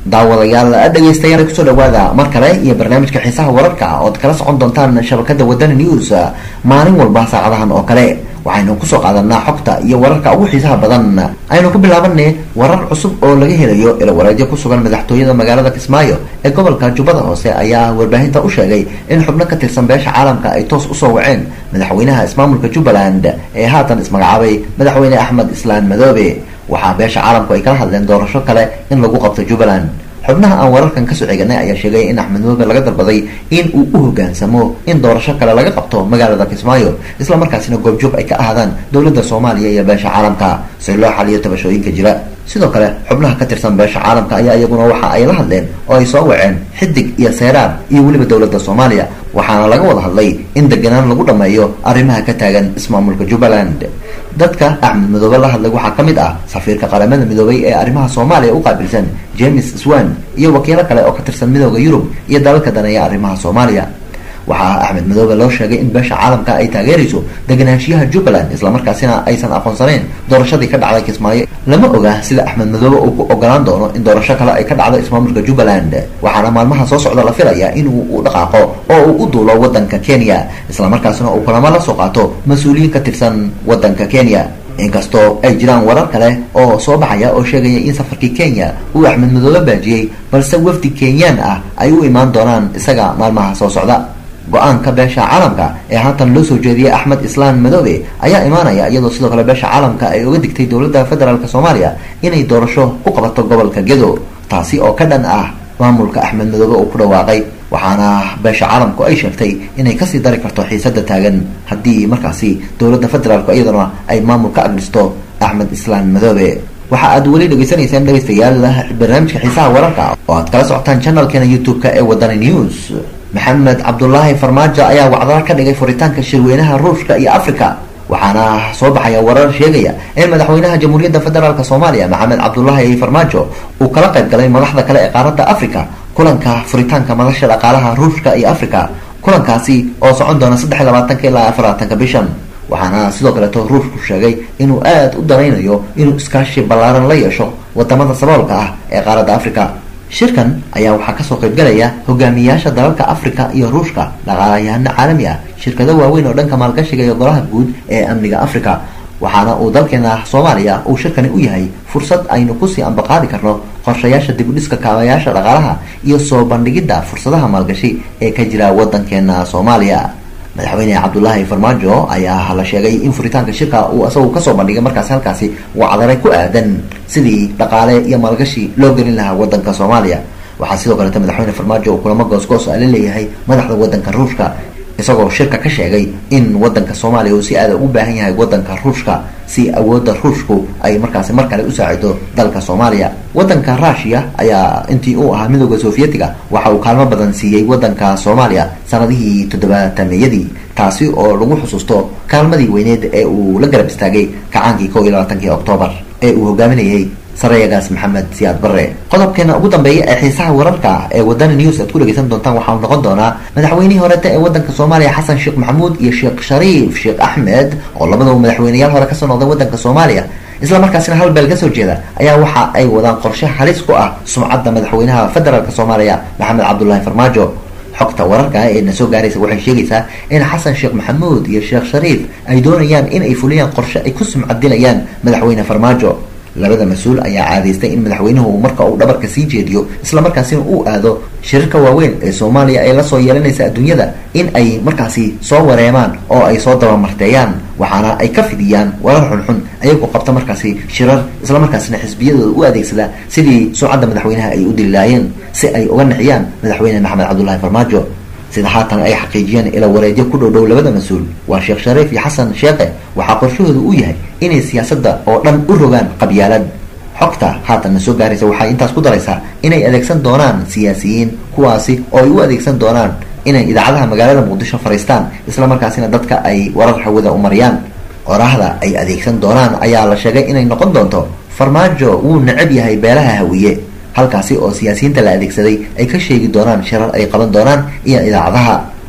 daawadayaal dhegeystayaal kusoo dhawaada mar kale iyo barnaamijka xiisaha wararka ood kala socon doontaan shabakada wadani news maalin walba saacadahan oo kale waxaynu kusoo qaadanaa xogta iyo wararka ugu xiisaha badan aynu ku bilaabanay warar cusub oo laga helayo ilawareedyo ku sugan madaxtooyada magaalada kismaayo ee gobolka jubbada hoose ayaa warbaahinta u sheegay in xubno ka tirsan beesha caalamka ay toos usoo waceen madaxweynaha ismaamulka jubbaland ee haatan ismagacaabay madaxweyne axmed islaan madoobe waxaa beesha caalamku ay kala hadleen doorasho kale in lagu qabto jubbaland xubnaha aan wararkan kasoo xiganay ayaa sheegay in axmed madoobe laga dalbaday in uu u hogaansamo in doorasho kale laga qabto magaalada kismaayo isla markaasina goobjoog ay ka ahaadaan dowladda soomaaliya iyo beesha caalamka si loo xaliyo tabashooyinka jira sidoo kale xubnaha ka tirsan beesha caalamka ayaa iyaguna waxa ay la hadleen oo ay soo waceen xidig iyo seeraar iyo weliba dowladda soomaaliya waxaana laga wada hadlay in deganaan lagu dhammeeyo arrimaha ka taagan ismaamulka jubbaland dadka axmed madoobe la hadlay waxaa ka mid ah safiirka qaramada midoobay ee arrimaha soomaaliya u qaabilsan james swan iyo wakiilo kale oo ka tirsan midooda yurub iyo dalalka daneeya arrimaha soomaaliya waxaa axmed madoobe loo sheegay in beesha caalamka ay taageerayso deganaanshiyaha jubbaland islamarkaasina aysan aqoonsanayn doorashadii ka dhacday kismaayo lama oga sida axmed madoobe uu ku ogolaan doono in doorasho kale ay ka dhacdo ismaamulka jubbaland waxaana maalmaha soo socda la filayaa inuu u dhaqaaqo oo uu u duulo wadanka kenya islamarkaasina uu kulamo la soo qaato mas-uuliyiin ka tirsan wadanka kenya inkastoo ay jiraan warar kale oo soo baxaya oo sheegaya in safarkii kenya uu axmed madoobe baajiyey balse wafdi kenyaan ah ay u imaan doonaan isaga maalmaha soo socda go-aanka beesha caalamka ee haatan loo soo jeediyey axmed islaan madoobe ayaa imaanaya iyadoo sidoo kale beesha caalamka ay uga digtay dowladda federaalk soomaaliya inay doorasho ku qabato gobolka gedo taasi oo ka dhan ah maamulka axmed madoobe uu ku dhawaaqay waxaana beesha caalamku ay sheegtay inay kasii dari karto xiisada taagan haddii markaasi dowladda federaalk iyaduna ay maamul ka agdhisto axmed islaan madoobe waxa aad weli dhegeysanaysaan dhegeystayaal barnaamijka xiisaha wararka oo aad kala socotaan channelkeena youtube-ka ee wadani news maxamed cabdulaahi farmaajo ayaa wacdala ka dhigay furitaanka shirweynaha ruushka iyo africa waxaana soo baxaya warar sheegaya in madaxweynaha jamhuuriyadda federaalk soomaaliya maxamed cabdulaahi farmaajo uu kala qayb galay madaxda kale ee qaaradda africa kulanka furitaanka madasha dhaqaalaha ruushka iyo africa kulankaasi oo socon doona saddex iyo labaatanka ilaa afarlaatanka bishan waxaana sidoo kaleeto ruushku sheegay inuu aada u danaynayo inuu iskaashi ballaaran la yeesho wadamada saboolka ah ee qaaradda africa shirkan ayaa waxaa kasoo qaybgalaya hogaamiyayaasha dalalka africa iyo ruushka dhaqaalayahano caalami ah shirkado waaweyn oo dhanka maalgashiga iyo golaha guud ee amniga africa waxaana uu dalkeena soomaaliya uu shirkani u yahay fursad aynu kusii ambaqaadi karno qorshayaasha dibudhiska kaabayaasha dhaqaalaha iyo soo bandhigidda fursadaha maalgashi ee ka jira wadankeena soomaaliya madaxweyne cabdulaahi farmaajo ayaa la sheegay in furitaanka shirka uu isagu kasoo bandhigay markaasi halkaasi wacdaray ku aadan sidii dhaqaale iyo maalgashi loo gelin lahaa wadanka soomaaliya waxaa sidoo kaleeta madaxweyne farmaajo uu kulamo goosgoos a la leeyahay madaxda wadanka ruushka isagoo shirka ka sheegay in wadanka soomaaliya uu si aada ugu baahan yahay wadanka ruushka si awoodda ruushku ay markaasi mar kale u saacido dalka soomaaliya wadanka rushia ayaa intii uu ahaa midooda sovietiga waxa uu kaalmo badan siiyey wadanka soomaaliya sanadihii toddobaatameyadii taasi oo lagu xusuusto kaalmadii weyneed ee uu la garab istaagay kacaankii kow iyo labaatankii oktoobar ee uu hogaaminayay sarayagaas maxamed siyaad barre qodobkeena ugu dambeeya ee xiisaha wararka ee wadani news aad ku dhegeysan doontaan waxaau noqon doonaa madaxweynihii horeta ee wadanka soomaaliya xasan sheekh maxamuud iyo sheekh shariif sheekh axmed oo labadaba madaxweyneyaal hore kasoo noqday wadanka soomaaliya isla markaasina hal beel kasoo jeeda ayaa waxa ay wadaan qorshe halis ku ah sumcadda madaxweynaha federaalk soomaaliya maxamed cabdulaahi farmaajo xogta wararka ee na soo gaaraysa waxay sheegaysaa in xasan sheekh maxamuud iyo sheekh shariif ay doonayaan in ay fuliyaan qorshe ay ku sumcadinayaan madaxweyne farmaajo labada mas-uul ayaa caadaystay in madaxweynuhu marka uu dhabarka sii jeediyo islamarkaasina uu aado shirarka waaweyn ee soomaaliya ay lasoo yeelanaysa adduunyada in ay markaasi soo wareemaan oo ay soo dabamarteeyaan waxaana ay ka fidiyaan warar xunxun ayagoo qabta markaasi shirar islamarkaasina xisbiyadooda u adeegsada sidii sumcadda madaxweynaha ay u dililaayeen si ay uga nixiyaan madaxweyne maxamed cabdulaahi farmaajo sida haatan ay xaqiijiyeen ila wareedyo ku dhow dhow labada mas-uul waa sheekh shariif iyo xasan sheekhe waxaa qorshahooda u yahay inay siyaasadda oo dhan u rogaan qabyaalad xogta haatanna soo gaaraysa waxay intaas ku daraysaa inay adeegsan doonaan siyaasiyiin kuwaasi oo ay u adeegsan doonaan inay idaacadaha magaalada muqdisho fariistaan islamarkaasina dadka ay warar hawada u mariyaan qorahda ay adeegsan doonaan ayaa la sheegay inay noqon doonto farmaajo wuu necab yahay beelaha hawiye halkaasi oo siyaasiyiinta la adeegsaday ay ka sheegi doonaan shirar ay qaban doonaan iyo idaacadaha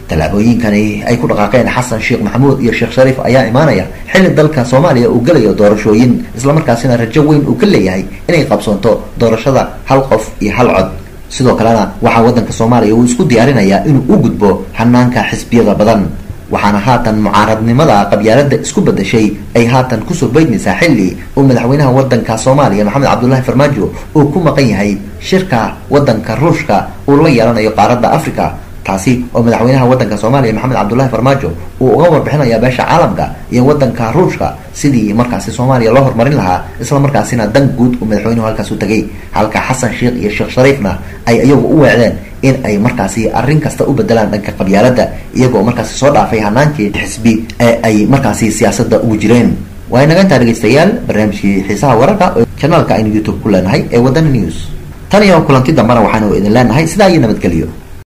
tallaabooyinkani ay ku dhaqaaqeen xasan sheekh maxamuud iyo sheekh shariif ayaa imaanaya xilli dalka soomaaliya uu gelayo doorashooyin islamarkaasina rajo weyn uu ka leeyahay inay qabsoonto doorashada hal qof iyo hal cod sidoo kalena waxaa waddanka soomaaliya uu isku diyaarinayaa inuu u gudbo hanaanka xisbiyada badan waxaana haatan mucaaradnimada qabyaalada isku bedashay ay haatan kusoo beydmaysaa xilli uu madaxweynaha wadanka soomaaliya maxamed cabdullaahi farmaajo uu ku maqan yahay shirka wadanka ruushka uu la yeelanayo qaaradda africa taasi oo madaxweynaha wadanka soomaaliya maxamed cabdullaahi farmaajo uu uga warbixinaya beesha caalamka iyo wadanka ruushka sidii markaasi soomaaliya loo horumarin lahaa isla markaasina dan guud uu madaxweynuhu halkaas u tegay halka xasan sheekh iyo sheekh shariifna ay iyagu u weecdeen in ay markaasi arrin kasta u bedelaan dhanka qabyaalada iyagoo markaasi soo dhaafay hanaankii xisbi ee ay markaasi siyaasadda ugu jireen waa inaga intaa dhegeystayaal barnaamijkii xiisaha wararka oo janaalka aynu youtube ku leenahay ee wadana news tan iyo kulanti dambana waxaanu idin leenahay sidaa iyo nabadgelyo